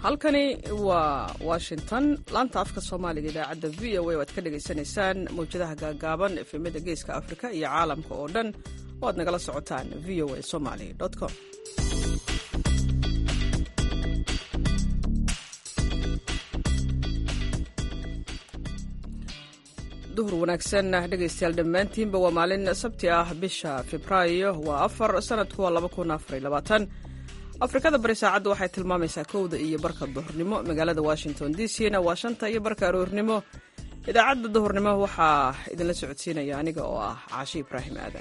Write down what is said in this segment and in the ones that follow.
halkani waa washington laanta afka soomaaliga idaacadda v o a o aad ka dhagaysanaysaan mawjadaha gaagaaban efemada geeska afrika iyo caalamka oo dhan oo aad nagala socotaan v o a somaly com duhur wanaagsan dhegaystayaal dhammaantiinba waa maalin sabti ah bisha febraayo waa afar sanadku waa laba kun afar labaatan afrikada bari saacadda waxay tilmaamaysaa kowda iyo barka duhurnimo magaalada washington d c na waa shanta iyo barka aroornimo idaacadda duhurnimo waxaa idinla socodsiinaya aniga oo ah caashi ibraahim aadan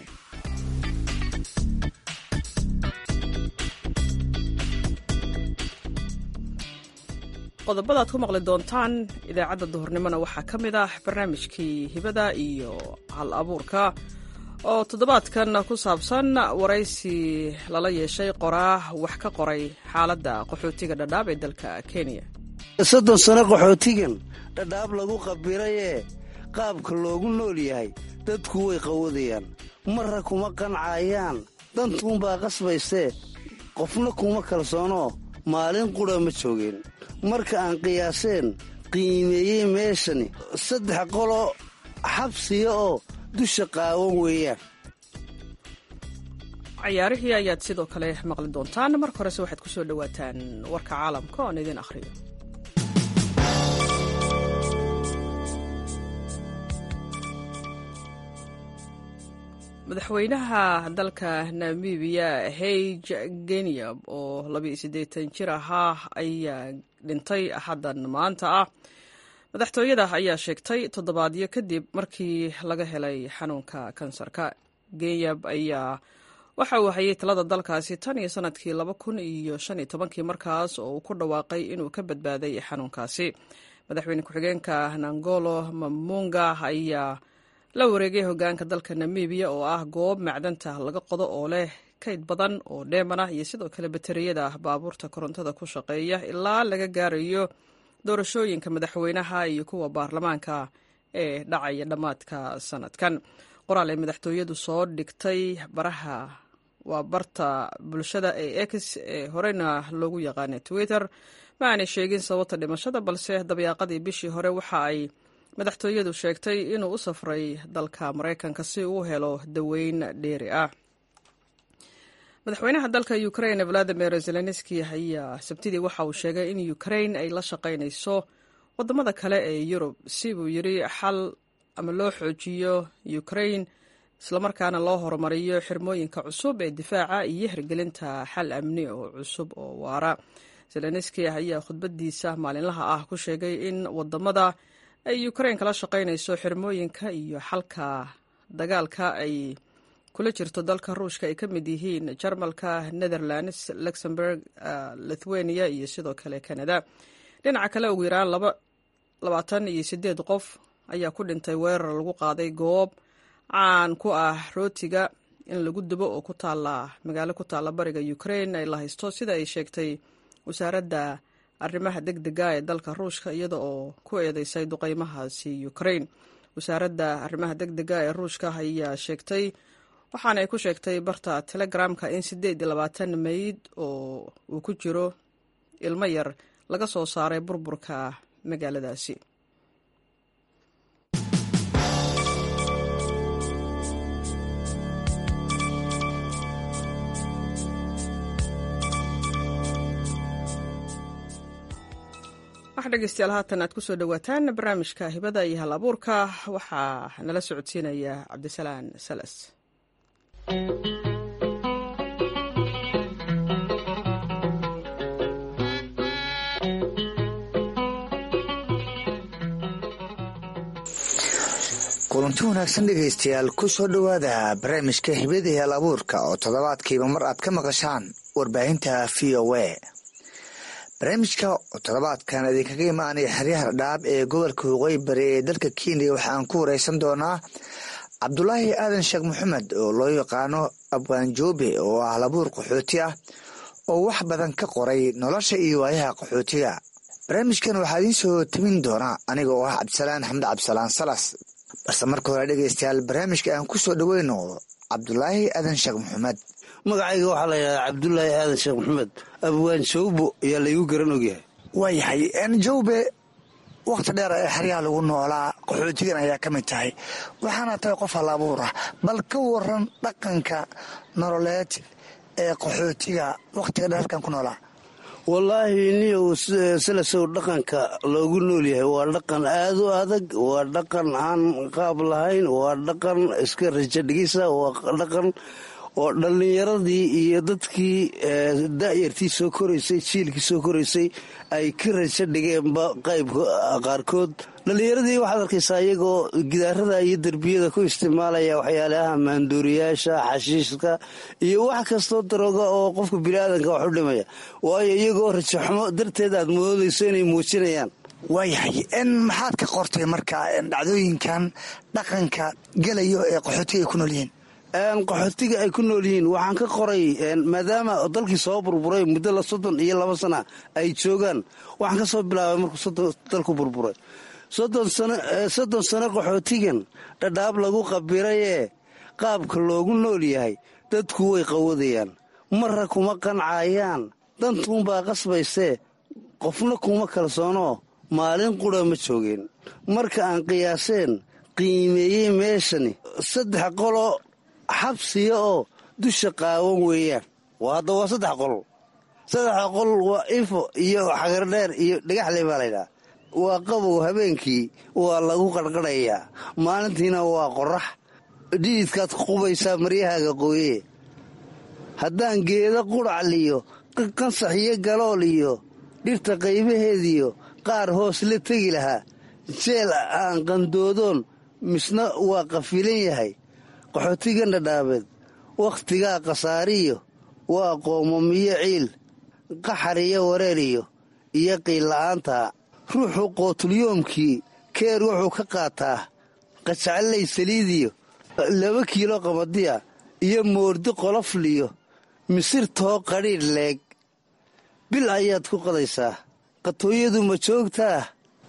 qodobada ad ku maqli doontaan idaacadda duhurnimona waxaa ka mid ah barnaamijkii hibada iyo hal abuurka oo toddobaadkan ku saabsan waraysi lala yeeshay qoraa wax ka qoray xaaladda qaxootiga dhadhaab ee dalka kenya soddon sano qaxootigan dhadhaab lagu qabirayee qaabka loogu nool yahay dadku way qawadayaan marra kuma qancayaan dantuunbaa qasbaysee qofna kuma kalsoonoo maalin qudha ma joogeen marka aan qiyaaseen qiimeeyey meeshani saddex qolo xabsiya oo dusha qaawan weeyaan cayaarihii ayaad sidoo kale maqli doontaan marka horese waxaad ku soo dhowaataan warka caalamka oon idin akhriyo madaxweynaha dalka namibiya haig genyab oo labiiyo siddeetan jir ahaa ayaa dhintay axaddan maanta ah madaxtooyada ayaa sheegtay toddobaadyo kadib markii laga helay xanuunka kansarka genyab ayaa waxa uu hayay talada dalkaasi tan iyo sanadkii laba kun iyo shan iyo tobankii markaas oo uu ku dhawaaqay inuu ka badbaaday xanuunkaasi madaxweyne ku-xigeenka nangolo mamunga ayaa la wareegay hogaanka dalka namibiya oo ah goob macdanta laga qodo oo leh kayd badan oo dheeman ah iyo sidoo kale bateriyada baabuurta korontada ku shaqeeya ilaa laga gaarayo doorashooyinka madaxweynaha iyo kuwa baarlamaanka ee dhacaya dhammaadka sanadkan qoraal ay madaxtooyadu soo dhigtay baraha waa barta bulshada ee x ee horeyna loogu yaqaana twitter ma aanay sheegin sababta dhimashada balse dabyaaqadii bishii hore waxa ay madaxtooyadu sheegtay inuu u safray dalka maraykanka si uu helo daweyn dheeri ah madaxweynaha dalka ukraine valadimir zelenski ayaa sabtidii waxa uu sheegay in ukraine ay la shaqaynayso wadamada kale ee yurub si buu yiri xal ama loo xoojiyo ukraine islamarkaana loo horumariyo xirmooyinka cusub ee difaaca iyo hirgelinta xal amni oo cusub oo waara zelenski ayaa khudbadiisa maalinlaha ah ku sheegay in wadamada ay ukraine kala shaqaynayso xirmooyinka iyo xalka dagaalka ay kula jirto dalka ruushka ay ka mid yihiin jarmalka netherlands luxemburg lithuania iyo sidoo kale canada dhinaca kale ugu yaraan labaatan iyo sideed qof ayaa ku dhintay weerar lagu qaaday goob caan ku ah rootiga in lagu dubo oo ku taala magaalo ku taalla bariga ukraine ay la haysto sida ay sheegtay wasaaradda arrimaha deg dega ee dalka ruushka iyada oo ku eedeysay duqeymahaasi ukraine wasaaradda arrimaha deg dega ee ruushka ayaa sheegtay waxaana ay ku sheegtay barta telegramka in siddeed iyo labaatan meyd oo uu ku jiro ilmo yar laga soo saaray burburka magaaladaasi wax dhegeystayaal haatan aad ku soo dhowaataan barnaamijka hibada iyo hal abuurka waxaa nala socodsiinaya cabdisalaan salas kulanti wanaagsan dhegaystayaal ku soo dhowaada barnaamijka hibada iyo hal abuurka oo toddobaadkiiba mar aad ka maqashaan warbaahinta v o a barnaamijka oo toddobaadkan idinkaga imaanaya xeryaha dhaab ee gobolka waqooyi bari ee dalka kenya waxaan ku wareysan doonaa cabdulaahi aadan sheekh maxamed oo loo yaqaano abwaanjoobe oo ah labuur qaxooti ah oo wax badan ka qoray nolosha iyo waayaha qaxootiga barnaamijkan waxaa idiin soo timin doonaa aniga oo ah cabdisalaan xamd cabdisalaan salas balse marka hore dhegeystayaal barnaamijka aan ku soo dhoweyno cabdulaahi aadan sheekh maxamed magacayga waxaa la yidhahdaa cabdulaahi aadan sheekh maxamed abwaan shawbo ayaa laygu garan ogyahay waayahay jawbe wakhti dheer ee xeryaha lagu noolaa qaxootigan ayaa ka mid tahay waxaana tahay qof halabuur ah bal ka waran dhaqanka nololeed ee qaxootiga wakhtiga dheer halkan ku noolaa wallaahi niyow silasow dhaqanka loogu nool yahay waa dhaqan aad u adag waa dhaqan aan qaab lahayn waa dhaqan iska rajo dhigisa waa dhaqan oo dhallinyaradii iyo dadkii da'yartii soo koraysay jiilkii soo koraysay ay ka rajo dhigeenba qaybka qaarkood dhallinyaradii waxaad arkaysaa iyagoo gidaarada iyo derbiyada ku isticmaalaya waxyaalaha maanduuriyaasha xashiishka iyo wax kastoo darooga oo qofka biniaadanka wax u dhimaya waayo iyagoo rajaxumo darteed aad moodayso inay muujinayaan waayahay n maxaad ka qortay marka dhacdooyinkan dhaqanka gelayo ee qaxootiga ay ku nool yihiin qaxootiga ay ku nool yihiin waxaan ka qoray maadaama dalkii soo burburay muddo la soddon iyo laba sana ay joogaan waxaan ka soo bilaabay markuu dalku burburay soddon sano qaxootigan dhadhaab lagu qabirayee qaabka loogu nool yahay dadku way qawadayaan marra kuma qancayaan dantuunbaa qasbaysee qofna kuma kalsoonoo maalin qura ma joogeen marka aan qiyaaseen qiimeeyey meeshani saddex qolo xabsiya oo dusha qaawan weeyaan hadda waa saddex qol saddexa qol waa ifo iyo xagardheer iyo dhagaxle baa laydhaha waa qabow habeenkii waa lagu qarqadhayaa maalintiina waa qorax dhididkaad qubaysaa maryahaaga qooye haddaan geeda qudhacliyo qansax iyo galool iyo dhirta qaybaheediyo qaar hoos la tegi lahaa jeel aan qandoodoon misna waa qafilan yahay qaxootigan dhadhaabeed wakhtigaa khasaariyo waa qoomamiyo ciil qaxar iyo wareeriyo iyo qiilla'aanta ruuxu qootulyoomkii keer wuxuu ka qaataa qajacallay saliidiyo laba kiilo qamadiya iyo moordi qolofliyo misirtoo qadhiidh leeg bil ayaad ku qadaysaa qatooyadu ma joogtaa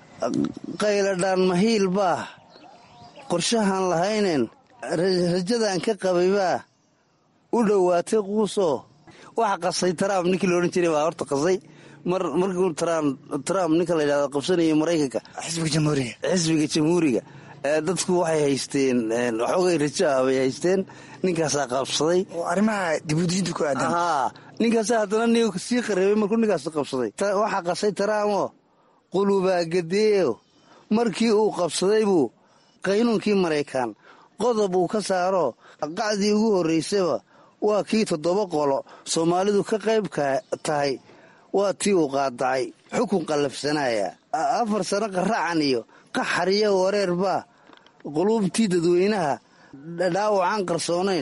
qayladhaan mahiil baa qorshahaan lahaynen rajadan ka qabaybaa u dhowaatay quusoo waxa qasay trump ninkii loodhan jiray baa horta qasay mar markuu trump ninka la yidhahdo qabsanayay maraykanka xisbiga jamhuuriga xisbiga jamhuuriga dadku waxay haysteen waxoogay rajo ah bay haysteen ninkaasaa qabsaday oo arrimaha dibudejinta ku aadan haa ninkaasaa haddana ni sii qareebay markuu ninkaas qabsaday waxaa qasay tramo qulubaa gadeeyo markii uu qabsaday buu qaynuunkii maraykan qodob uu ka saaro qacdii ugu horraysaba waa kii toddoba qolo soomaalidu ka qayb tahay waa tii uu qaadacay xukun qallafsanaya afar sano qaracan iyo qaxar iyo wareer baa quluubtii dadweynaha dhaawacaan qarsoonayn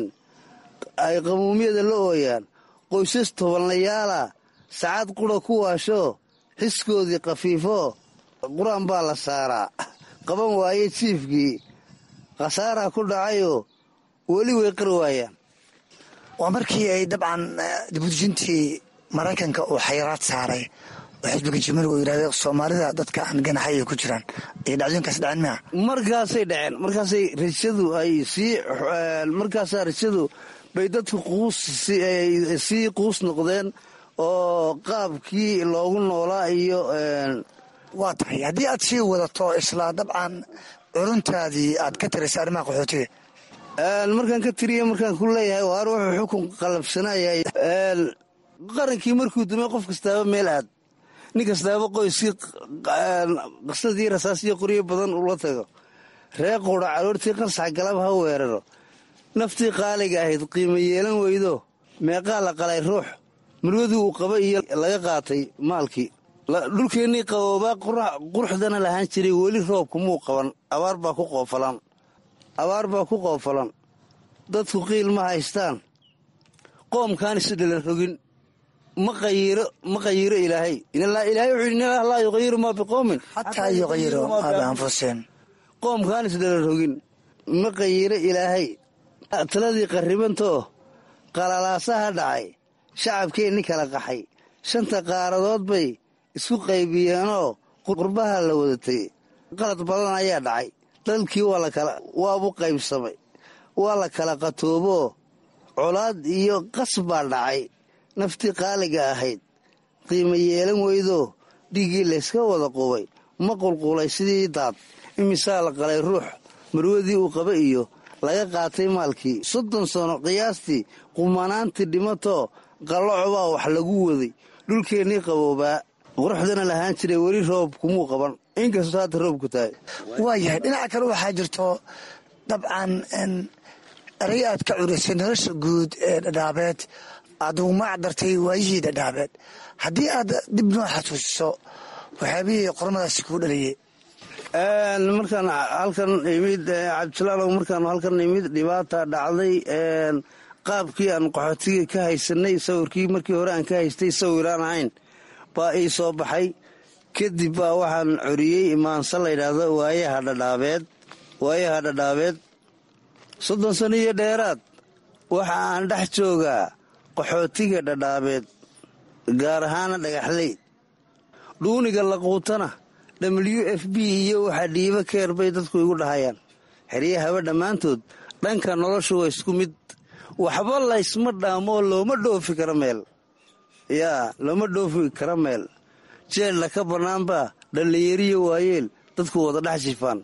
ay qamuumyada la ooyaan qoysas tobanlayaala sacad qura ku waashoo xiskoodii khafiifoo qur-aan baa la saaraa qaban waaye jiifkii khasaaraa ku dhacayoo weli way qar waayaan waa markii ay dabcan dibudejintii maraykanka uu xayiraad saaray oo xisbiga jamhuuriga uu yidhahda soomaalida dadka aan ganaxay ay ku jiraan iyo dhacdooyinkaas dhaceen miya markaasay dhaceen markaasay rajadu ay sii markaasaa rajadu bay dadku quus sii quus noqdeen oo qaabkii loogu noolaa iyo waa tahay haddii aad sii wadato isla dabcan curuntaadii aad ka tiraysay arrimaha qaxootiga markaan ka tiriya markaan ku leeyahay waar wuxuu xukun qalabsanaya qarankii markuu dumay qof kastaaba meel aad nin kastaaba qoyskii qasadii rasaasiyo qoryo badan ula tago ree quudha caroortii qansax galab ha weeraro naftii qaaliga ahayd qiimo yeelan weydo meeqaa la qalay ruux murwadii uu qaba iyo laga qaatay maalkii dhulkeennii qaboobaa quruxdana lahaan jiray weli roobku muu qaban abaar baa ku qoofalan abaar baa ku qoofalan dadku qiil ma haystaan qoomkaan isu dhalan rogin ma qayiiro ilaahay ilaahay wuxuu yidhi in laa yuqayiru maa biqowmin xataa yuqayiru maa bianfusihim qoomkaan is dhalan rogin ma qayiiro ilaahay taladii qarribantoo qalalaasaha dhacay shacabkeenni kala qaxay shanta qaaradood bay isku qaybiyeenoo qurbaha la wadatay qalad badan ayaa dhacay dalkii waabu qaybsamay waa la kala qatooboo colaad iyo qas baa dhacay naftii qaaliga ahayd qiimo yeelan weydoo dhiiggii layska wada qubay ma qulqulay sidii daad imisaa la qalay ruux marwadii uu qaba iyo laga qaatay maalkii soddon sano qiyaastii qumanaantii dhimatoo qallocobaa wax lagu waday dhulkeennii qaboobaa quruxdana lahaan jiray weli roob kumuu qaban inkastoo hadda roobku tahay waayahay dhinaca kale waxaa jirto dabcan eray aad ka curisay nolosha guud ee dhadhaabeed aad ugu magac dartay waayihii dhadhaabeed haddii aad dib noo xasuusiso waxyaabihii qormadaasi kuu dhaliyey markaan halkan imid cabdisalaalow markaan halkan imid dhibaata dhacday qaabkii aan qaxootiga ka haysanay sawirkii markii hore aan ka haystay sawiraan ahayn baa ii soo baxay kadib baa waxaan coriyey imaanse layidhaahdo waayaha dhadhaabeed waayaha dhadhaabeed soddon sano iyo dheeraad waxa aan dhex joogaa qaxootiga dhadhaabeed gaar ahaana dhagaxley dhuuniga laquutana w f b iyo waxa dhiibo keer bay dadku igu dhahayaan xeryahaba dhammaantood dhanka noloshu waa isku mid waxba laysma dhaamoo looma dhoofi karo meel yaa looma dhoofi karo meel jeella ka bannaanbaa dhallinyariyo waayeel dadku wada dhex jifaan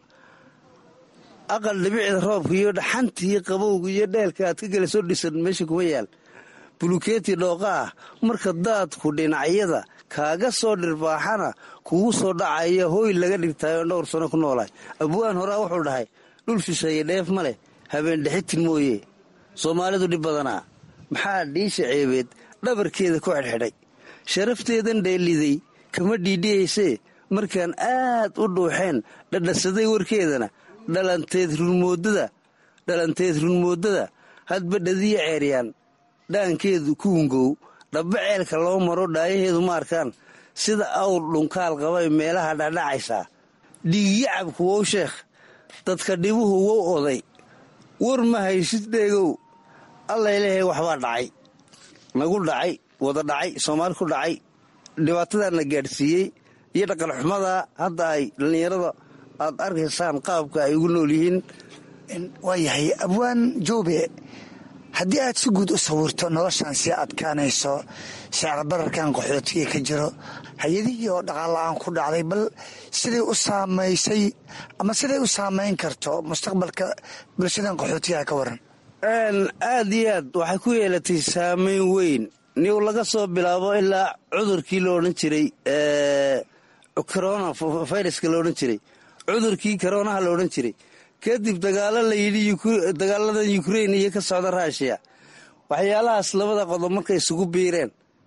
aqal dhibicda roobka iyo dhaxantii qabowga iyo dheelka aad ka gela soo dhisan meesha kuma yaal bulukeeti dhooqa ah marka daadku dhinacyada kaaga soo dhirbaaxana kugu soo dhacaya hooy laga dhigtaayoo dhowr sano ku noolaay abwaan horaa wuxuu dhahay dhul shisheeye dheef ma leh habeen dhexitin mooye soomaalidu dhib badanaa maxaa dhiisha ceebeed dhabarkeeda ku xidhxidhay sharafteedan dheeliday kama dhiidhiyaysee markaan aad u dhuuxeen dhadhasaday warkeedana dhalanteed runmoodada dhalanteed runmoodada hadba dhadiya ceeryaan dhaankeedu ku hungow dhabba ceelka loo maro dhaayaheedu ma arkaan sida awr dhunkaal qabay meelaha dhadhacaysaa dhiigyacabku wow sheekh dadka dhibuhu wow oday war ma haysid dheegow allaylehay waxbaa dhacay nagu dhacay wada dhacay soomaali ku dhacay dhibaatadaana gaadhsiiyey iyo dhaqanxumada hadda ay dhallinyarada aad arkaysaan qaabka ay ugu nool yihiin waayahay abwaan joobe haddii aad si guud u sawirto noloshan sii adkaanayso sicirbararkan qaxootiga ka jiro hay-adihii oo dhaqaala-aan ku dhacday bal siday u saamaysay ama siday u saamayn karto mustaqbalka bulshadan qaxootigaha ka waran aad iyo aad waxay ku yeelatay saamayn weyn niw laga soo bilaabo ilaa cudurkii lo odhan jiray corona viruska lo odhan jiray cudurkii koronaha la odhan jiray kadib dagaalo la yidhi dagaaladan ukrain iyo ka socda ruushiya waxyaalahaas labada qodob markay isugu biireen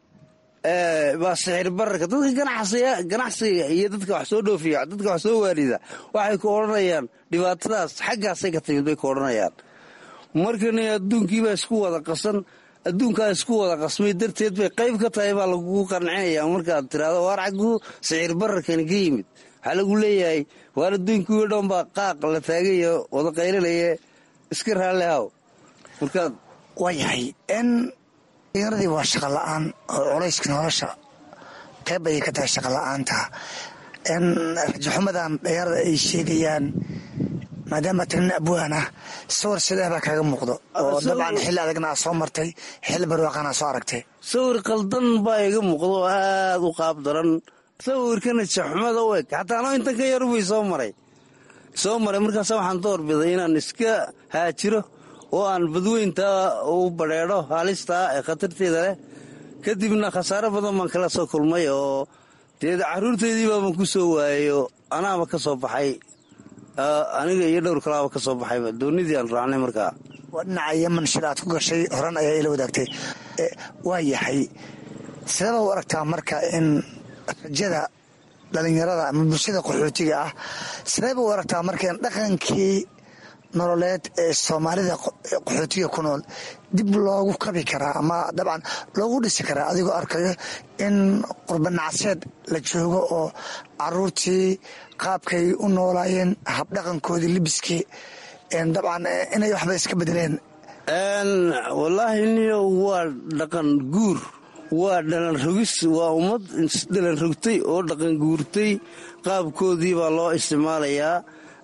baa sixir bararka dadka ganacsiga iyo dadka wax soo dhoofiya dadka wax soo waarida waxay ku odhanayaan dhibaatadaas xaggaasay ka timid bay ku odhanayaan markan adduunkiibaa isku wada qasan adduunkaa isku wada qasmay darteed bay qayb ka tahay baa lagugu qancinaya markaad tiraado waar xagguu sixir bararkani ka yimid waxaa lagu leeyahay waar adduunkii o dhan baa qaaq la taagayo wada qaylinaya iska raalli haw markaad waayahay n dhallinyaradii waa shaqa la-aan oo culayska nolosha qayb ayay ka tahay shaqa la-aanta n rajaxumadan dhalinyarada ay sheegayaan maadaama tirin abwaan ah sawir sidee baa kaaga muuqdo oo dabcan xilli adagna aa soo martay xilli barwaaqana soo aragtay sawir qaldan baa iga muuqdo oo aad u qaab daran sawirkana jaxumada u eg xataa anoo intan ka yarubay soo maray soo maray markaasa waxaan doorbiday inaan iska haajiro oo aan badweynta u badheedho halistaa ee khatarteeda leh kadibna khasaaro badan baan kala soo kulmay oo dee caruurteydii baaban ku soo waayay oo anaaba ka soo baxay aniga iyo dhowr kalaaba ka soo baxayba doonidii aan raacnay markaa waa dhinaca yeman shil aad ku gashay horan ayaa ila wadaagtay waa yahay sidaba u aragtaa marka in rajada dhalinyarada ama bulshada qaxootiga ah sidayba u aragtaa marka in dhaqankii nololeed ee soomaalida qaxootiga ku nool dib loogu kabi karaa ama dabcan loogu dhisi karaa adigoo arkayo in qurbanacseed la joogo oo caruurtii qaabkay u noolaayeen habdhaqankoodii libiskii dabcan inay waxba iska bedeleen wallaahi niyo waa dhaqan guur waa dhalan rogis waa ummad isdhalan rogtay oo dhaqan guurtay qaabkoodii baa loo isticmaalayaa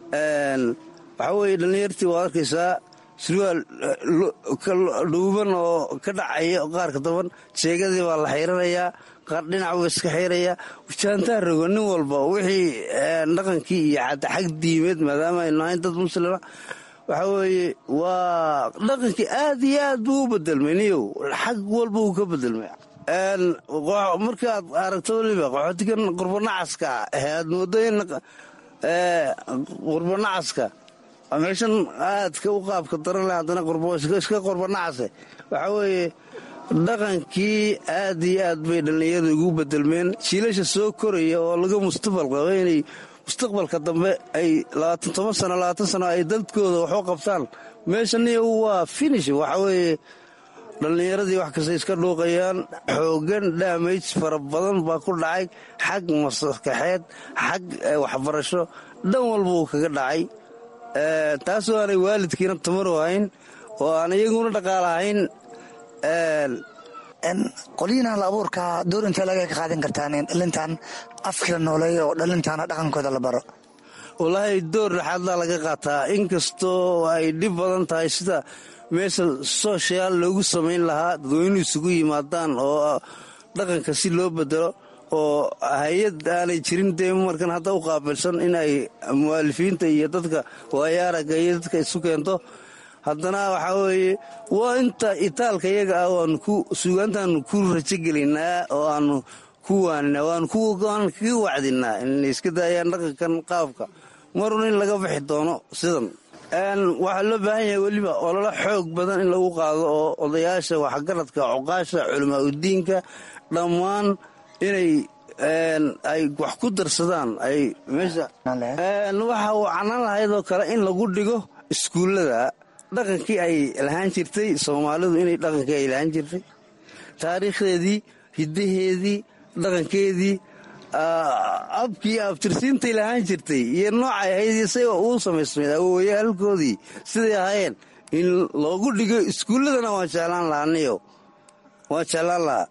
waxaa weeye dhallinyartii waad arkaysaa surwaal dhuuban oo ka dhacaya qaarka daban jeegadii baa la xayranayaa dhinac buu iska xiraya jaantaa rogo nin walba wixii dhaqankii iyo xag diimeed maadaama aynu ahayn dad muslima waxa weeye waa dhaqankii aad iyo aad buu u bedelmay niyow xag walba uu ka bedelmay markaad aragto weliba qaxootigan qurbanacaska aad moodo in qurbanacaska meeshan aadka u qaabka daran leh haddana iska qurbanacase waxa weeye dhaqankii aad iyo aad bay dhallinyarada ugu bedelmeen jiilasha soo koraya oo laga mustaqbal qabo inay mustaqbalka dambe ay labaatan toban sano labaatan sano ay dadkooda waxu qabtaan meeshaniyo waa finish waxa weeye dhallinyaradii wax kasta iska dhuuqayaan xoogan daamaj fara badan baa ku dhacay xag maskaxeed xag waxbarasho dhan walba uu kaga dhacay taasoo aanay waalidkiina tamaru ahayn oo aan iyaguna dhaqaalahayn qolyihin hal abuurka door intee laga ka qaadan kartaan in dhalintan afkila nooleeya oo dhalintaana dhaqankooda la baro wallaahi door dhexaadlaa laga qaataa inkastoo ay dhib badan tahay sida meesha sooshayaal loogu samayn lahaa dadweynuhu isugu yimaadaan oo dhaqanka si loo bedelo oo hay-ad aanay jirin dee markan hadda u qaabilsan in ay mu'aalifiinta iyo dadka waayaaraga iyo dadka isu keento haddana waxaa weeye waa inta itaalka iyaga ah waanu ku suugaantaanu ku rajogelinnaa oo aanu ku waaninaa waanu kaga wacdinaa inay iska daayaan dhaqankan qaabka marun in laga bixi doono sidan waxaa loo baahan yahay weliba ololo xoog badan in lagu qaado oo odayaasha waxgaradka cuqaasha culamaa udiinka dhammaan inay ay wax ku darsadaan ay meesha waxa uu canaan lahayd oo kale in lagu dhigo iskuullada dhaqankii ay lahaan jirtay soomaalidu inay dhaqankii ay lahaan jirtay taariikhdeedii hiddaheedii dhaqankeedii abkii abtirsiintay lahaan jirtay iyo noocay ahayd isaga uu samaysmayd awoowayaalkoodii siday ahaayeen in loogu dhigo iskuulladana waan jeclaan lahaa niyo waan jeclaan lahaa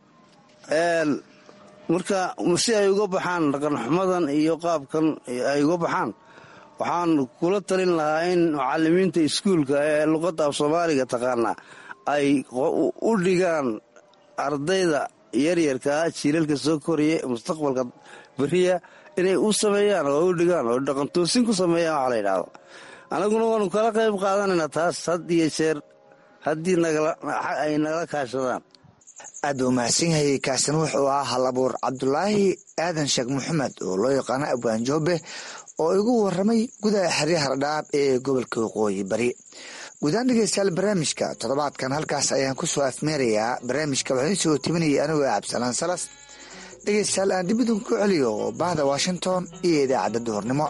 marka si ay uga baxaan dhaqanxumadan iyo qaabkan ay uga baxaan waxaan kula talin lahaa in mucalimiinta iskuulka ee luqadda af soomaaliga taqaanaa ay u dhigaan ardayda yaryarkaa jiilalka soo koraya mustaqbalka beriya inay u sameeyaan oo u dhigaan oo dhaqantoosin ku sameeyaan waxa la yidhaahdo anaguna waanu kala qayb qaadanaynaa taas had iyo jeer haddii ay nagala kaashadaan aad buu mahadsan yahay kaasina wuxuu ahaa hal abuur cabdulaahi aadan sheekh maxamed oo loo yaqaano abwaan joobe oo igu waramay gudaha xeryaha dhadhaab ee gobolka waqooyi bari guudaan dhegeystayaal barnaamijka toddobaadkan halkaas ayaan ku soo afmeerayaa barnaamijka waxaan isoo tibinayay anigoo cabdisalaan salas dhegeystayaal aan dib idinku celiyo bahda washington iyo idaacadda duhurnimo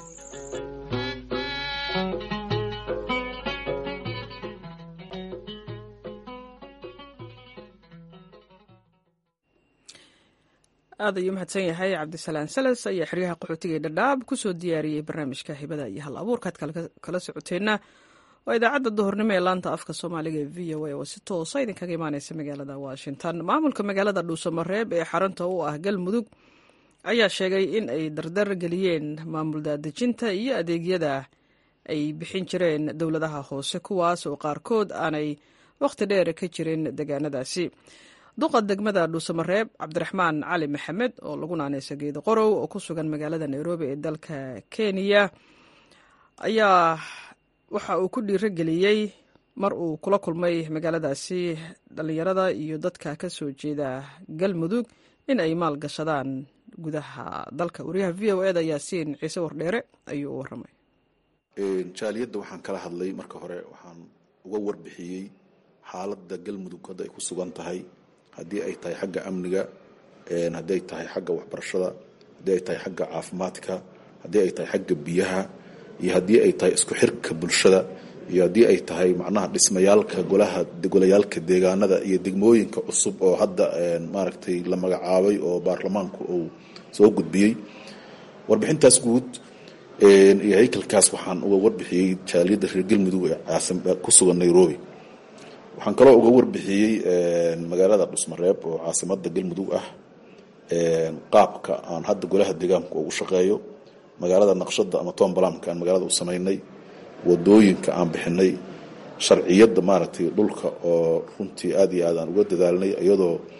aad ayuu mahadsan yahay cabdisalaan salas ayaa xeryaha qaxootiga dhadhaab kusoo diyaariyey barnaamijka hibada iyo hal abuurkaad kala socoteenna waa idaacadda duhurnimo ee laanta afka soomaaliga ee v o a oo si toosa idinkaga imaaneysa magaalada washington maamulka magaalada dhuusamareeb ee xarunta u ah galmudug ayaa sheegay in ay dardar geliyeen maamul daadejinta iyo adeegyada ay bixin jireen dowladaha hoose kuwaas oo qaarkood aanay wakhti dheer ka jirin deegaanadaasi duqa degmada dhuusamareeb cabdiraxmaan cali maxamed oo lagu naaneysa geedo qorow oo ku sugan magaalada nairobi ee dalka kenya ayaa waxa uu ku dhiirogeliyey mar uu kula kulmay magaaladaasi dhallinyarada iyo dadka ka soo jeeda galmudug in ay maal gashadaan gudaha dalka wariyaha v o eda yaasiin ciise wardheere ayuu u waramay jaaliyadda waxaan kala hadlay marka hore waxaan uga warbixiyey xaaladda galmudug hadda ay ku sugan tahay haddii ay tahay xagga amniga haddii ay tahay xagga waxbarashada haddii ay tahay xagga caafimaadka haddii ay tahay xagga biyaha iyo haddii ay tahay isku xirka bulshada iyo haddii ay tahay macnaha dhismayaalka golaha golayaalka deegaanada iyo degmooyinka cusub oo hadda maaragtay la magacaabay oo baarlamaanku uu soo gudbiyey warbixintaas guud iyo haykalkaas waxaan uga warbixiyey jaaliyadda reer galmudug ee ku sugan nairobi waxaan kaloo uga warbixiyey magaalada dhusmareeb oo caasimada galmudug ah qaabka aan hadda golaha deegaanku ugu shaqeeyo magaalada naqshada ama tombalamka aan magaalada u samaynay wadooyinka aan bixinay sharciyadda maaragtay dhulka oo runtii aad iyo aad aan uga dadaalnay iyadoo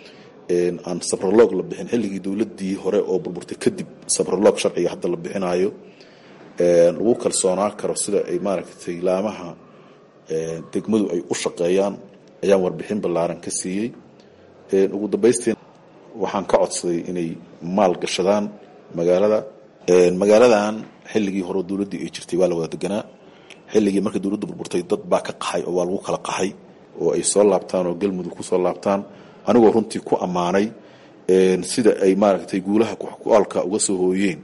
aan sabrolog la bixin xilligii dowladii hore oo burburtay kadib sabrolog sharciga hadda la bixinayo lagu kalsoonaa karo sida ay maaragtay laamaha degmadu ay u shaqeeyaan ayaan warbixin ballaaran ka siiyey ugu dambaystiin waxaan ka codsaday inay maal gashadaan magaalada magaaladan xilligii hore dowladdii ay jirtay waa la wada deganaa xilligii markii dowladdu burburtay dad baa ka qaxay oo waa lagu kala qaxay oo ay soo laabtaan oo galmudug ku soo laabtaan anigoo runtii ku ammaanay sida ay maaragtay guulaha ku-aalka uga soo hooyeen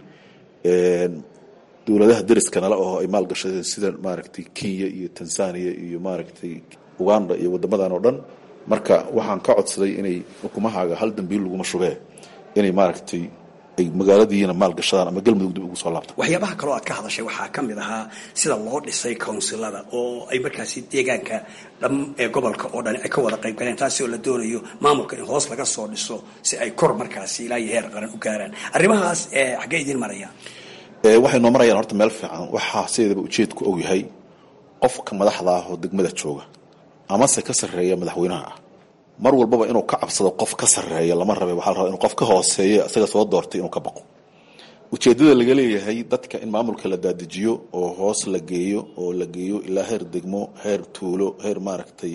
dowladaha deriska nala oo ay maalgashadeen sida maaragtay kenya iyo tanzania iyo maaragtay uganda iyo wadamadan oo dhan marka waxaan ka codsaday inay xukumahaaga hal dambiil laguma shubee inay maaragtay ay magaaladiina maalgashadaan ama galmudug dib ugu soo laabtaan waxyaabaha kaloo aad ka hadashay waxaa ka mid ahaa sida loo dhisay counsilada oo ay markaasi deegaanka dham ee gobolka oo dhan ay ka wada qayb galeen taasi oo la doonayo maamulka in hoos laga soo dhiso si ay kor markaasi ilaa iyo heer qaran u gaaraan arrimahaas xaggee idiin marayaan waxay noo marayaan horta meel fiican waxaa sideedaba ujeedku og yahay qofka madaxda ah oo degmada jooga amase ka sarreeya madaxweynaha ah mar walbaba inuu ka cabsado qof ka sarreeya lama rabe waxaa la rabaa inuu qof ka hooseeya isaga soo doortay inuu ka baqo ujeeddada laga leeyahay dadka in maamulka la daadijiyo oo hoos la geeyo oo la geeyo ilaa heer degmo heer tuulo heer maaragtay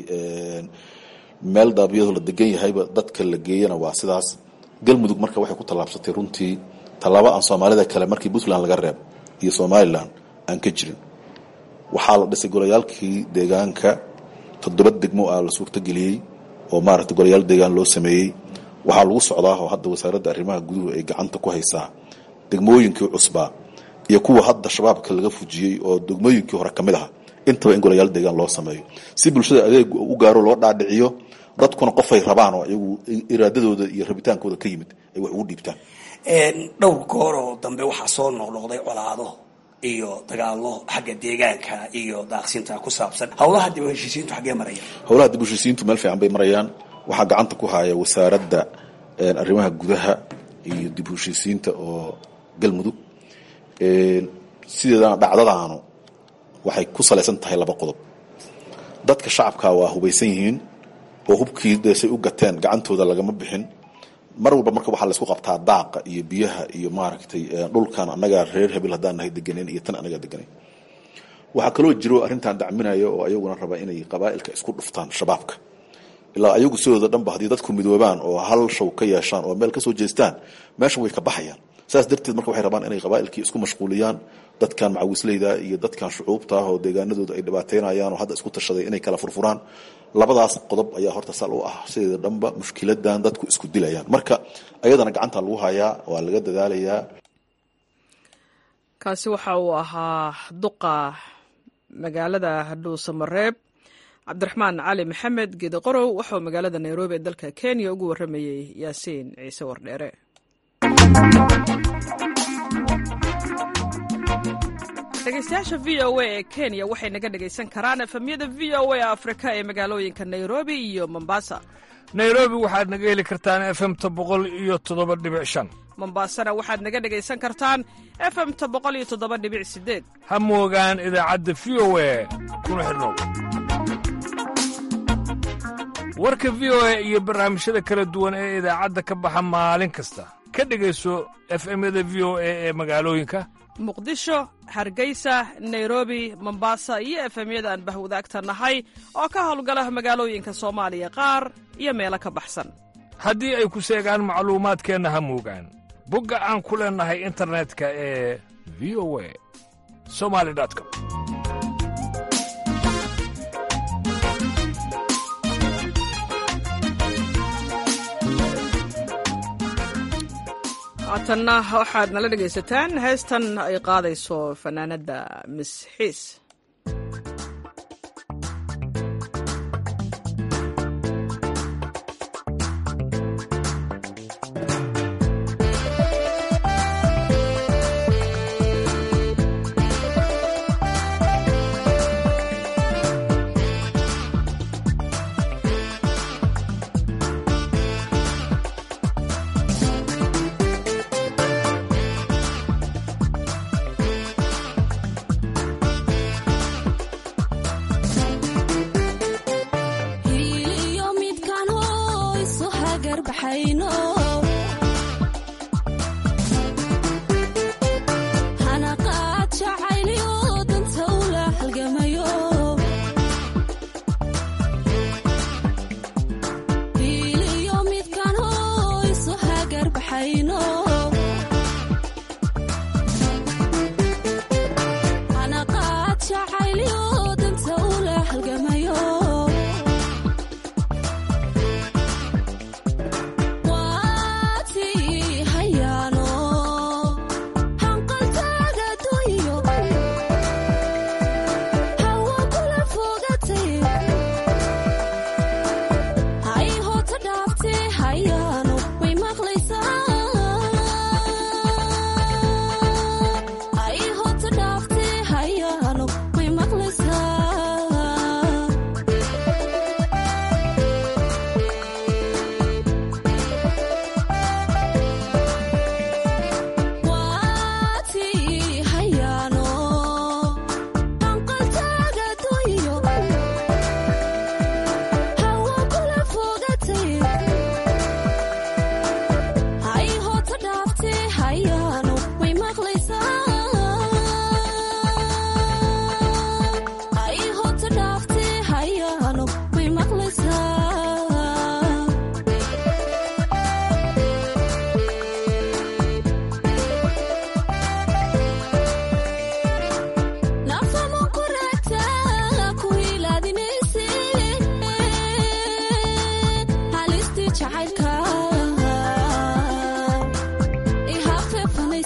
meel daabiyado la degan yahayba dadka la geeyana waa sidaas galmudug marka waxay ku tallaabsatay runtii tallaabo aan soomaalida kale markii puntland laga reeb iyo somalilan aan ka jirin waxaa la dhisay golayaalkii deegaanka toddoba degmo ah la suurtageliyey oo maaragtay golayaal deegaan loo sameeyey waxaa lagu socdaa oo hadda wasaaradda arrimaha guduhu ay gacanta ku haysaa degmooyinkii cusbaa iyo kuwa hadda shabaabka laga fujiyey oo degmooyinkii hore ka mid aha intaba in golayaal deegaan loo sameeyo si bulshada adeeg u gaaro loo dhaadhiciyo dadkuna qofay rabaan oo iyagu iraadadooda iyo rabitaankooda ka yimid ay wax ugu dhiibtaan dhowr goor oo dambe waxaa soo noqnoqday colaado iyo dagaalo xagga deegaanka iyo daaqsinta ku saabsan howlaha dib u heshiisiintu xaggee maraya howlaha dib u heshiisiintu meel fiican bay marayaan waxaa gacanta ku haya wasaaradda arrimaha gudaha iyo dib u heshiisiinta oo galmudug sideedana dhacdadaanu waxay ku salaysan tahay laba qodob dadka shacabka waa hubaysan yihiin oo hubkii deesay u gateen gacantooda lagama bixin mar walba marka waxaa laysku qabtaa daaqa iyo biyaha iyo maaragtay dhulkan annagaa reer hebel haddaan nahay deganeyn iyo tan annagaa deganeyn waxaa kaloo jiro arrintan dacminaya oo ayaguna raba inay qabaa'ilka isku dhuftaan shabaabka ilaa ayagu sidooda dhanba haddii dadku midoobaan oo hal show ka yeeshaan oo meel ka soo jeestaan meesha way ka baxayaan saas darteed marka waxay rabaan inay qabaa'ilkii isku mashquuliyaan dadkan macawisleyda iyo dadkan shucuubta ah oo deegaanadooda ay dhibaateynayaan oo hadda isku tashaday inay kala furfuraan labadaas qodob ayaa horta sal u ah sideeda dhanba mushkiladan dadku isku dilayaan marka ayadana gacanta lagu hayaa waa laga dadaalayaa kaasi waxa uu ahaa duqa magaalada dhuusamareeb cabdiraxmaan cali maxamed geede qorow waxauu magaalada nairobi ee dalka kenya ugu waramayey yaasiin ciise wardheere dhegeystayaasha v o a ee kenya waxay naga dhegaysan karaan efemyada v o a afrika ee magaalooyinka nairobi iyo mombasa nairobi waxaad naga heli kartaan efemta boqol iyo toddoba dhibic shan mombasana waxaad naga dhegaysan kartaan efemta boqol iyo toddoba dhibic sideed ha moogaan idaacadda v o a kuna xidhnow warka v o a iyo barnaamijyada kala duwan ee idaacadda ka baxa maalin kasta ka dhegayso efemyada v o a ee magaalooyinka muqdisho hargeysa nairobi mombasa iyo efemyada aan bahwadaagta nahay oo ka howlgala magaalooyinka soomaaliya qaar iyo meelo ka baxsan haddii ay ku seegaan macluumaadkeenna ha moogaan bogga aan ku leennahay internetka ee v o a somali com haatanna waxaad nala dhegaysataan heestan ay qaadayso fanaanadda misxiis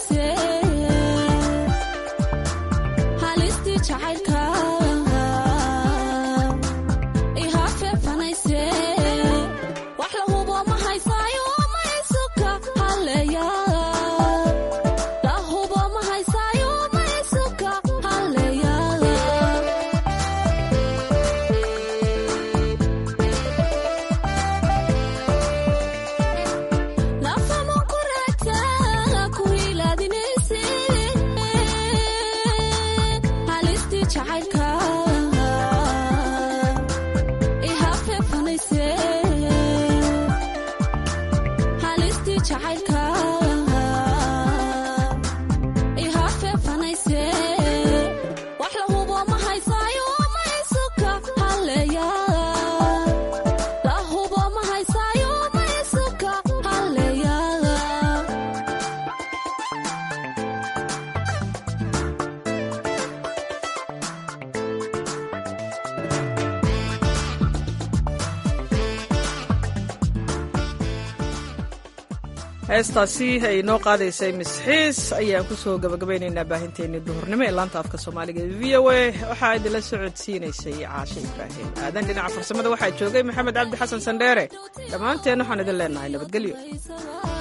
fanayse halistii jacaylka ihaafe fanayse wax la hubo ma haysaayo ma isuka halleeya la hubo ma haysaayo ma isuka halleeya nafama kurata ku hilaadinayse halistii jacaylka ihaafe fanayse halistii jacaylka ihaafe fanayse wax la hubo ma haysaayo ma isuka halleeya la hubo ma haysaayo ma isuka halleeya heestaasi ay noo qaadaysay misxiis ayaan kusoo gabagabaynaynaa baahinteennii duhurnimo ee laanta afka soomaaliga ee v o a waxaa idinla socodsiinaysay caashe ibraahim aadan dhinaca farsamada waxaa joogay maxamed cabdi xasan sandheere dhammaanteen waxaan idin leenahay nabadgelyo